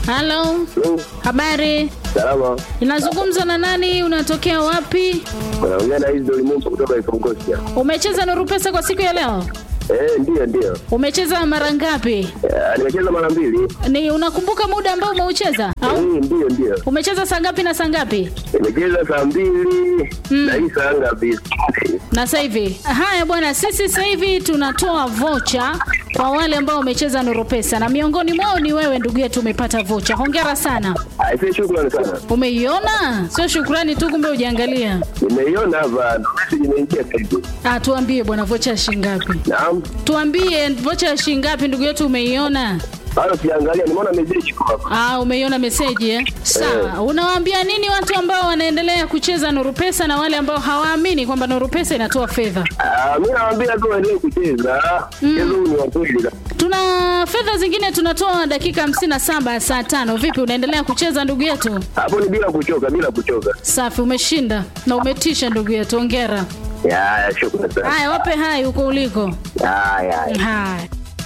Halo, habari? Salama. Inazungumza na nani? Unatokea wapi? Unaongea na hizi Dolimumba kutoka Ikongosia. Umecheza Nuru Pesa kwa siku ya leo? Eh, ndio ndio. Umecheza mara ngapi? Eh, nimecheza mara mbili. Ni unakumbuka muda ambao umeucheza Eh, au ndio ndio. umecheza saa ngapi na saa ngapi? Nimecheza saa mbili na hii saa ngapi? Na sasa hivi, haya bwana, sisi sasa hivi tunatoa vocha kwa wale ambao wamecheza Nuru Pesa na miongoni mwao ni wewe ndugu yetu, umepata vocha. Hongera sana. Aisee, shukrani sana. Umeiona? Sio shukrani tu, kumbe ujaangalia. Nimeiona hapa, message imeingia sasa hivi. Ah, tuambie bwana, vocha ya shilingi ngapi? Naam. Tuambie vocha ya shilingi ngapi ndugu yetu, umeiona? Bado sijaangalia, nimeona message kwa hapa. Ah, umeiona meseji eh? Sawa. Unawaambia nini watu ambao wanaendelea kucheza Nuru Pesa na wale ambao hawaamini kwamba Nuru Pesa inatoa fedha? Ah, mimi nawaambia tu waendelee kucheza. Mchezo huu ni wa kweli. Tuna fedha zingine tunatoa dakika 57 saa tano. Vipi, unaendelea kucheza ndugu yetu? Hapo ni bila kuchoka, bila kuchoka. Safi, umeshinda na umetisha ndugu yetu, hongera. Ya, ya, shukrani sana. Haya, wape hai huko uliko. Ya, ya. ya. Haya.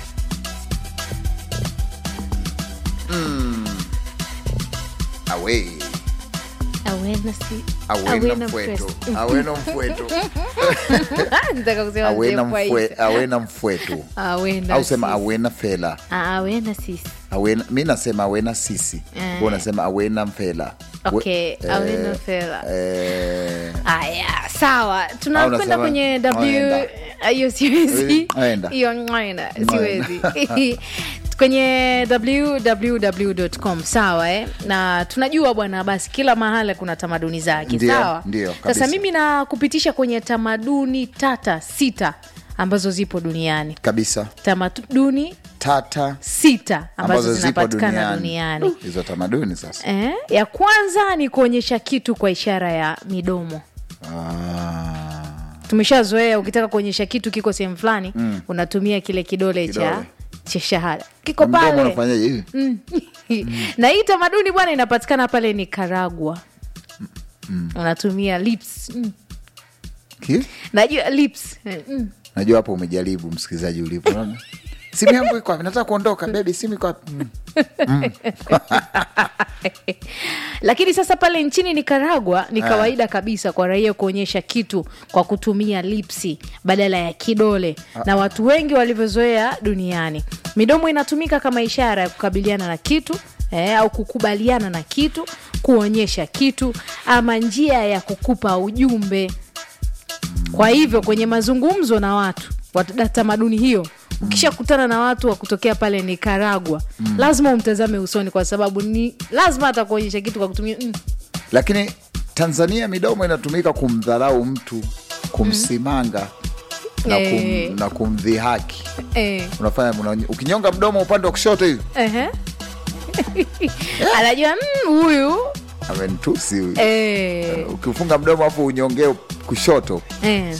Away. Awena si Awena mfweto. Awena mfweto. Nataka kusema Awena mzee mfwe, Faisal. awena mfweto. Awena Au sema sisi. awena fela. Ah, awena sisi. Awena, mi nasema awena sisi. Eh. Wewe unasema awena mfela. Okay, We- awena eh, fela. Eh, Aya, sawa. Tunakwenda unasema, kwenye W waenda. Ah, hiyo siwezi. Waenda. Hiyo ngwaina siwezi. kwenye www.com sawa eh? na tunajua bwana basi kila mahala kuna tamaduni zake Ndio, sawa ndio, sasa kabisa. mimi nakupitisha kwenye tamaduni tata sita ambazo zipo duniani kabisa. tamaduni Tata sita ambazo, ambazo zipo zinapatikana duniani. duniani, Hizo tamaduni sasa. Eh, ya kwanza ni kuonyesha kitu kwa ishara ya midomo Ah. tumeshazoea ukitaka kuonyesha kitu kiko sehemu fulani unatumia kile kidole, cha Kidole. cha shahada kiko Mdomo pale unafanyaje hivi? na hii tamaduni bwana inapatikana pale Nicaragua unatumia lips mm. Ki? najua lips mm. Najua hapo umejaribu msikilizaji ulipo. Unaona? Simu yangu iko wapi? Nataka kuondoka. Baby, simu iko wapi? Mm. lakini sasa pale nchini Nicaragua ni kawaida kabisa kwa raia kuonyesha kitu kwa kutumia lipsi badala ya kidole na watu wengi walivyozoea duniani. Midomo inatumika kama ishara ya kukabiliana na kitu eh, au kukubaliana na kitu, kuonyesha kitu ama njia ya kukupa ujumbe. Kwa hivyo kwenye mazungumzo na watu wa tamaduni hiyo, ukishakutana na watu wa kutokea pale Nicaragua, lazima umtazame usoni, kwa sababu ni lazima atakuonyesha kitu kwa kutumia mm. Lakini Tanzania midomo inatumika kumdharau mtu, kumsimanga na, Eh. kum, na kumdhihaki. eh, Unafanya una, ukinyonga mdomo upande wa kushoto hivi ehe. anajua mm, huyu amenitusi huyu. eh, Ukifunga mdomo afu unyongee kushoto eh.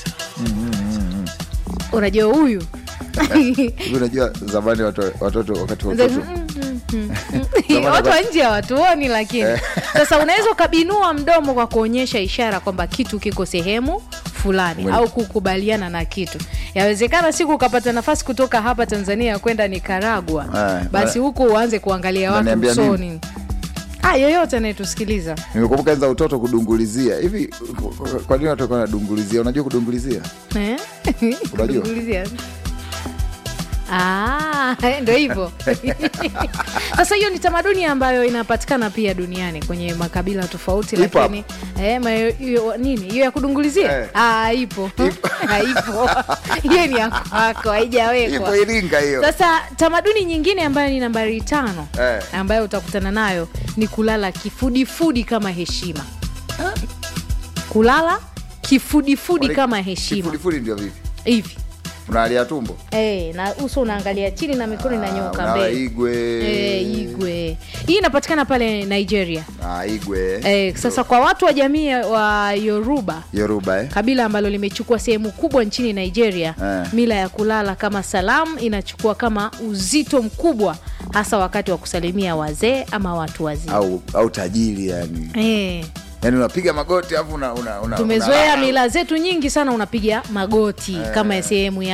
unajua huyu hivi. Unajua zamani watu, watoto wakati watoto Zamani watu wa wakati- nje hawatuoni, lakini sasa unaweza ukabinua mdomo kwa kuonyesha ishara kwamba kitu kiko sehemu fulani Mweli. au kukubaliana na kitu. Yawezekana siku ukapata nafasi kutoka hapa Tanzania kwenda Nicaragua, Eh, basi huku uanze kuangalia watu Unaniambia usoni. Ah, yoyote anayetusikiliza nimekumbuka enza utoto kudungulizia hivi. Kwa nini watu walikuwa wanadungulizia? Unajua kudungulizia? eh? Unajua? Kuulizia. Ah, ndo hivyo sasa. Hiyo ni tamaduni ambayo inapatikana pia duniani kwenye makabila tofauti, Ipo lakini eh, ma- hiyo- nini hiyo ya kudungulizia Eh. ah, ipo haipo hiyo ni ya kwako, haijawekwa Ipo Iringa hiyo. sasa tamaduni nyingine ambayo ni nambari tano Eh. ambayo utakutana nayo ni kulala kifudifudi kama heshima. Kulala kifudifudi Wale- heshima kama heshima Kifudifudi ndio vipi? hivi Unalia tumbo Eh, na uso unaangalia chini na mikono inanyoka Unawa mbele. igwe Eh, igwe. Hii inapatikana pale Nigeria. Ah, igwe Eh, sasa kwa watu wa jamii wa Yoruba Yoruba eh? kabila ambalo limechukua sehemu kubwa nchini Nigeria, Eh. mila ya kulala kama salamu inachukua kama uzito mkubwa, hasa wakati wa kusalimia wazee ama watu wazima. au au tajiri yani Eh, yani unapiga magoti alafu una, una, una, tumezoea una- mila zetu nyingi sana, unapiga magoti kama sehemu ya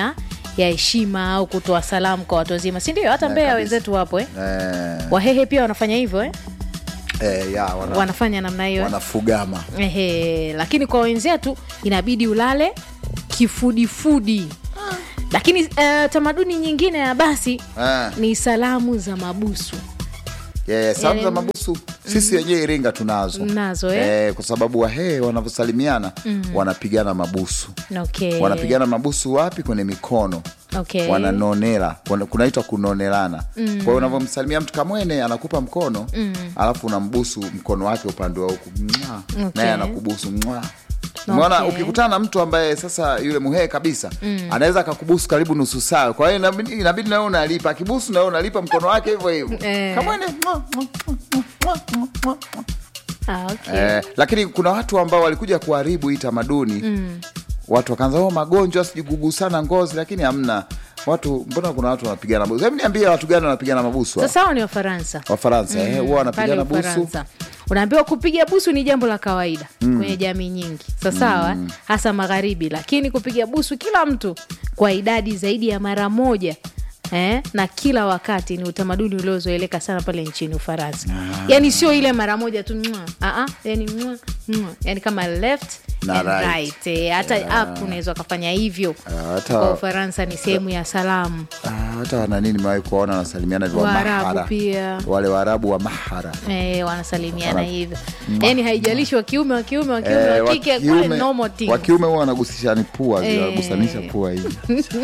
ya heshima au kutoa salamu kwa watu wazima si ndio hata Eh, mbeya kabisa. wenzetu wapo eh? eh, wahehe pia wanafanya hivyo eh? eh, ya, wana, wanafanya namna hiyo eh? wanafugama Ehe, lakini kwa wenzetu inabidi ulale kifudifudi lakini uh, tamaduni nyingine ya basi eh. ni salamu za mabusu Yeah, salamu za Yaani- mabusu sisi wenyewe Iringa tunazo Mnazo, eh? Eh, kwa sababu wahee wanavyosalimiana wanapigana mabusu okay. wanapigana mabusu wapi? Kwenye mikono okay. wananonela wana- kunaitwa kunonelana kwa hiyo unavyomsalimia mtu kamwene anakupa mkono alafu unambusu mkono wake upande wa huku Mwah. Okay. naye anakubusu Mwah. umeona Okay. ukikutana na mtu ambaye sasa yule muhee kabisa anaweza akakubusu karibu nusu saa kwa hiyo inabidi, inabidi nawe unalipa akibusu nawe unalipa mkono wake hivyo hivyo Eh. kamwene mwah, mwah, mwah, mwah, mwah, mwah. ah, okay. Eh, lakini kuna watu ambao walikuja kuharibu hii tamaduni watu wakaanza oh, magonjwa sijui kugusana ngozi, lakini hamna watu. Mbona kuna watu wanapigana mabusu? Hebu niambie, watu gani wanapigana mabusu? hao? sasa hao ni wafaransa Wafaransa eh, huwa pale wanapigana busu. Ufaransa unaambiwa kupiga busu ni jambo la kawaida kwenye jamii nyingi sasawa hasa magharibi lakini kupiga busu kila mtu kwa idadi zaidi ya mara moja Eh, na kila wakati ni utamaduni uliozoeleka sana pale nchini Ufaransa. Yani sio ile mara moja tu mwa, ah, yani, mwa, mwa. yani kama left Na and right. right. Eh, hata up unaweza ukafanya hivyo. Ah, hata- Kwa Ufaransa ni sehemu ya salamu. Ah, hata wananini nimewahi kuwaona wanasalimiana hivyo Waarabu Mahara. pia. wale Waarabu wa Mahara Eh, wanasalimiana Wana- hivyo yani haijalishi wa kiume wa kiume wa kiume Eh, wa kike kule normal thing. wa kiume huwa wanagusishani pua Eh. wanagusanisha pua hivi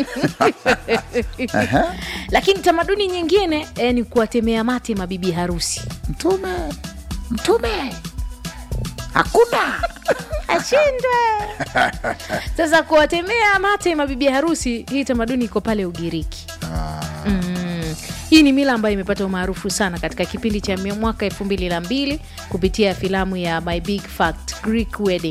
lakini tamaduni nyingine eh, ni kuwatemea mate mabibi harusi mtume mtume hakuna ashindwe sasa kuwatemea mate mabibi harusi hii tamaduni iko pale ugiriki mm. hii ni mila ambayo imepata umaarufu sana katika kipindi cha mia- mwaka elfu mbili na mbili kupitia filamu ya my big fact greek wedding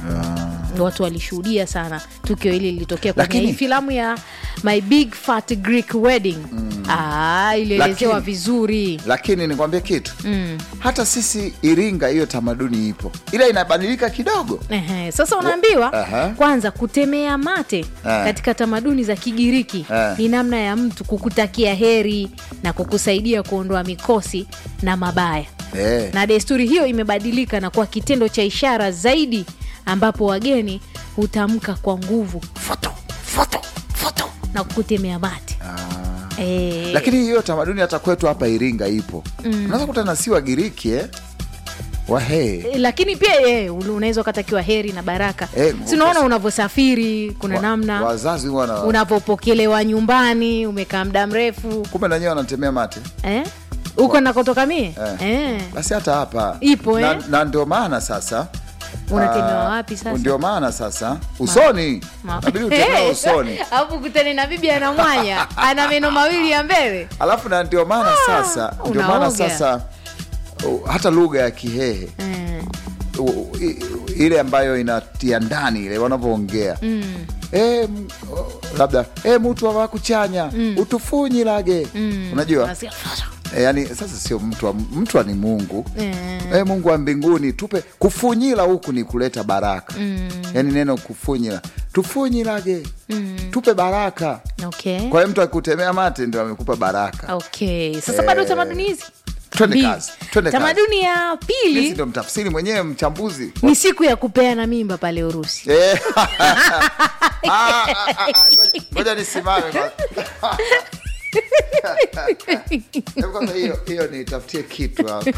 watu walishuhudia sana tukio hili lilitokea kwenye Lakini- hii filamu ya my big fat greek wedding ah, ilielezewa Lakini- vizuri lakini nikwambie kitu hata sisi Iringa hiyo tamaduni ipo, ila inabadilika kidogo. Ehe, sasa unaambiwa Aha. kwanza kutemea mate katika tamaduni za Kigiriki Eh. ni namna ya mtu kukutakia heri na kukusaidia kuondoa mikosi na mabaya, Eh. na desturi hiyo imebadilika na kuwa kitendo cha ishara zaidi, ambapo wageni hutamka kwa nguvu foto foto foto na kukutemea mate eh, Lakini hiyo tamaduni hata kwetu hapa Iringa ipo. Unaweza kutana si Wagiriki eh? Wahee lakini pia eh, unaweza ukatakiwa heri na baraka Eh, si unaona unavyosafiri kuna Wa- namna wazazi huwa na unavyopokelewa nyumbani umekaa muda mrefu kumbe na wenyewe wanatemea mate. eh? huko nakotoka mie Eh. eh. Basi hata hapa Ipo, na, eh? na ndio maana sasa Unatemewa ah, wapi sasa? Ndio maana sasa usoni Ma- nabidi utemee Eh, usoni, alafu kutane na bibi ana mwanya ana meno mawili ya mbele alafu na ndio maana sasa ndio maana unaoga. sasa uh, hata lugha ya Kihehe eh. u- i- ile ambayo inatia ndani ile wanavyoongea mm. e, labda e, mutu avakuchanya mm. utufunyilage mm. unajua Unasikia, e, yani sasa sio mtu wa- mtu wa ni mungu eh. e, mungu wa mbinguni tupe kufunyila huku ni kuleta baraka mm. yani neno kufunyila tufunyilage mm. tupe baraka okay. kwa hiyo mtu akutemea mate ndio amekupa baraka okay. sasa bado tamaduni hizi twende mbili. kazi twende kazi tamaduni ya Mimi pili ndio mtafsiri mwenyewe mchambuzi ni siku ya kupeana mimba pale urusi Eh. Ah, ah, ah, ngoja- ngoja nisimame kwanza. Hebu kwanza hiyo hiyo nitafutie kitu hapa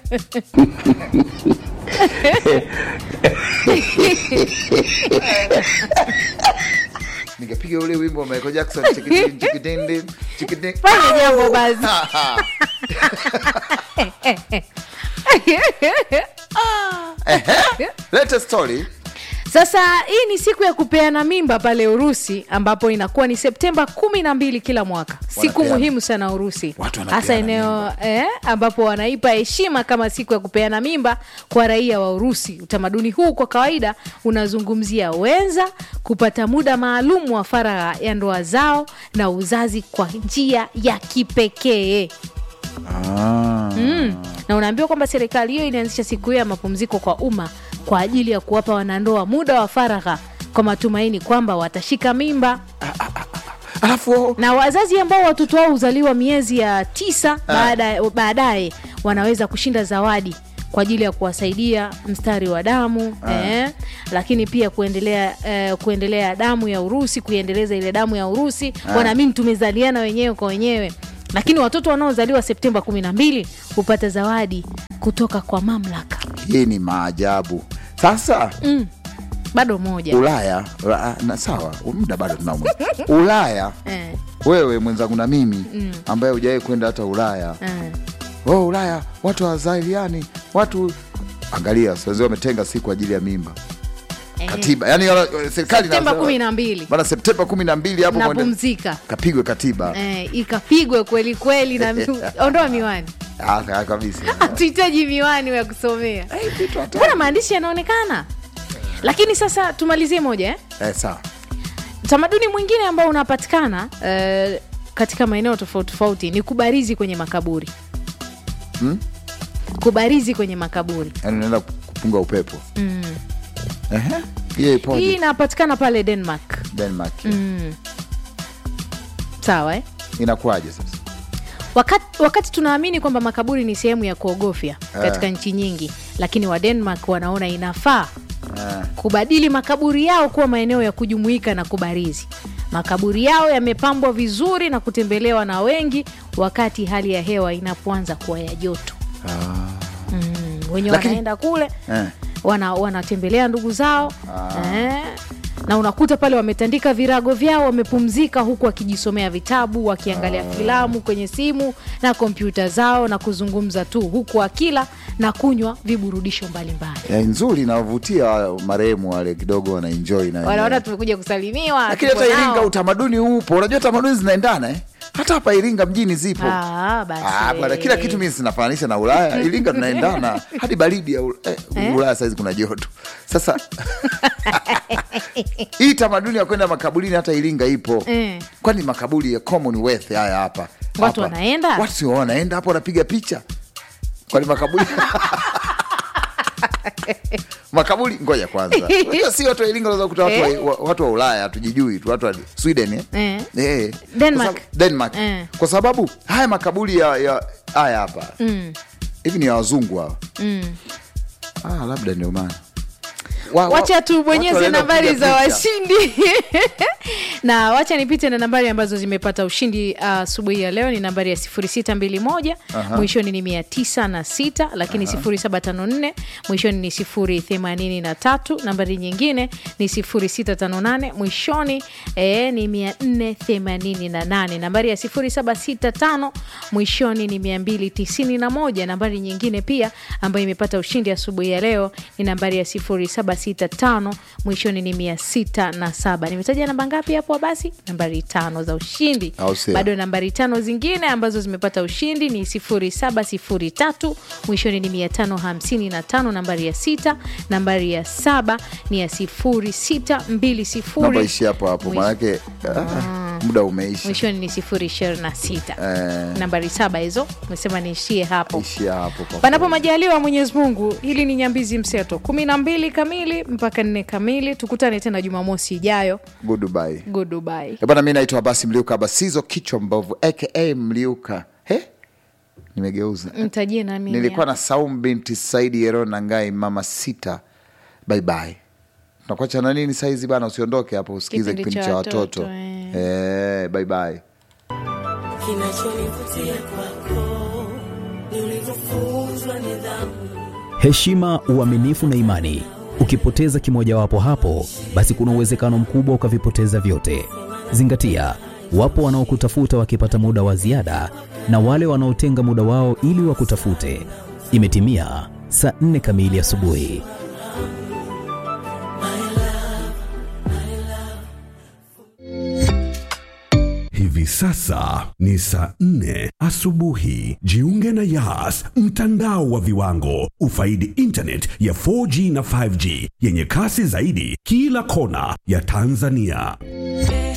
ningepiga ule wimbo wa Michael Jackson chikidin, chikidin, chikidin. fanya jambo basi Lete story Sasa hii ni siku ya kupeana mimba pale Urusi, ambapo inakuwa ni Septemba kumi na mbili kila mwaka, siku Wanapeana. muhimu sana Urusi, Watu wanapeana hasa eneo eh, ambapo wanaipa heshima kama siku ya kupeana mimba kwa raia wa Urusi. Utamaduni huu kwa kawaida unazungumzia wenza kupata muda maalum wa faragha ya ndoa zao na uzazi kwa njia ya kipekee. Mm. Na unaambiwa kwamba serikali hiyo inaanzisha siku hiyo ya mapumziko kwa umma kwa ajili ya kuwapa wanandoa muda wa faragha kwa matumaini kwamba watashika mimba. alafu oh, na wazazi ambao watoto wao huzaliwa miezi ya tisa baada- baadaye wanaweza kushinda zawadi kwa ajili ya kuwasaidia mstari wa damu eh, lakini pia kuendelea eh, kuendelea damu ya urusi kuiendeleza ile damu ya urusi wanaamini tumezaliana wenyewe kwa wenyewe lakini watoto wanaozaliwa septemba kumi na mbili hupata zawadi kutoka kwa mamlaka hii ni maajabu sasa bado moja ulaya ula- na sawa muda bado tunao ulaya eh, wewe mwenzangu na mimi ambaye hujawahi kwenda hata ulaya eh. oh, ulaya watu wazaliani watu angalia wazee wametenga siku kwa ajili ya mimba katiba yani wana- serikali septemba inasema- kumi na mbili bana septemba kumi na mbili hapo mwende- napumzika kapigwe katiba eh, ikapigwe kweli kweli na ondoa miwani Ah, ka- kabisa hatuhitaji miwani ya kusomea Eh, vitu hatari. mbona maandishi yanaonekana lakini sasa tumalizie moja eh? eh, sawa utamaduni mwingine ambao unapatikana eh, katika maeneo tofauti tofauti ni kubarizi kwenye makaburi Hmm? kubarizi kwenye makaburi yani unaenda kupunga upepo Ehe. hiyo hii ipoje inapatikana pale denmark denmark sawa eh? inakuwaje sasa wakati, wakati tunaamini kwamba makaburi ni sehemu ya kuogofya katika nchi nyingi lakini wa denmark wanaona inafaa Eh, kubadili makaburi yao kuwa maeneo ya kujumuika na kubarizi makaburi yao yamepambwa vizuri na kutembelewa na wengi wakati hali ya hewa inapoanza kuwa ya joto mm, wenye Lakini- wanaenda kule eh. wana, wanatembelea ndugu zao eh, na unakuta pale wametandika virago vyao wamepumzika huku wakijisomea vitabu wakiangalia filamu kwenye simu na kompyuta zao na kuzungumza tu huku wakila na kunywa viburudisho mbalimbali Eh, nzuri inawavutia marehemu wale kidogo wanaenjoi na wanaona wenyewe. tumekuja kusalimiwa lakini tuko hata nao. iringa utamaduni upo unajua tamaduni zinaendana eh? hata hapa iringa mjini zipo Ah, basi. Ah, bwana, kila kitu mimi sinafananisha na ulaya iringa tunaendana hadi baridi ya Ul- eh, ulaya saizi kuna joto sasa hii tamaduni ya kwenda makaburini hata iringa ipo Eh. kwani makaburi ya commonwealth haya hapa Watu Hapa. wanaenda? watu sio wanaenda hapo wanapiga picha kwani makaburi makaburi ngoja kwanza Unajua si watu wa iringa unaweza kukuta watu, Eh. wa, wa- watu wa ulaya hatujijui tu watu wa sweden eh? Eh. Eh. Denmark. Kwa sababu- Denmark. Eh. kwa sababu haya makaburi ya, ya haya hapa hivi ni ya wazungu hawa ah, labda ndio maana Wa- wa- wacha watu tubonyeze wanaenda nambari kupiga za picha. washindi na wacha nipite na nambari ambazo zimepata ushindi asubuhi ya leo ni nambari ya 0621 mwishoni ni 906 lakini 0754 mwishoni ni 083 nambari nyingine ni 0658 mwishoni e, ni 488 nambari ya 0765 mwishoni ni 291 nambari nyingine pia ambayo imepata ushindi asubuhi ya leo ni nambari ya 0765 mwishoni ni 607 nimetaja namba ngapi hapo basi nambari tano za ushindi Au sio? bado nambari tano zingine ambazo zimepata ushindi ni 0703 mwishoni ni 555 nambari ya sita nambari ya saba ni ya 0620 namba ishi hapo hapo Mwish- maanake ah, muda umeisha mwishoni ni 026 Eh. nambari saba hizo umesema niishie hapo ishia hapo kwa panapo majaliwa mwenyezi mungu hili ni nyambizi mseto kumi na mbili kamili mpaka nne kamili tukutane tena jumamosi ijayo goodbye goodbye Eh, bwana mi naitwa basi mliuka basizo kichwa mbovu aka mliuka he nimegeuza mtajie na mimi nilikuwa na saum binti saidi yero na ngai mama sita baibai tunakuacha na nini saizi bana usiondoke hapo usikize Kipindi kipindi cha cha watoto watoto, eh. eh, baibai Kinachonivutia kwako ni ulivyofunzwa nidhamu. heshima, uaminifu na imani. Ukipoteza kimojawapo hapo, basi kuna uwezekano mkubwa ukavipoteza vyote. Zingatia, wapo wanaokutafuta wakipata muda wa ziada na wale wanaotenga muda wao ili wakutafute. Imetimia saa nne kamili asubuhi. Hivi sasa ni saa nne asubuhi. Jiunge na Yas, mtandao wa viwango. Ufaidi internet ya 4G na 5G yenye kasi zaidi kila kona ya Tanzania.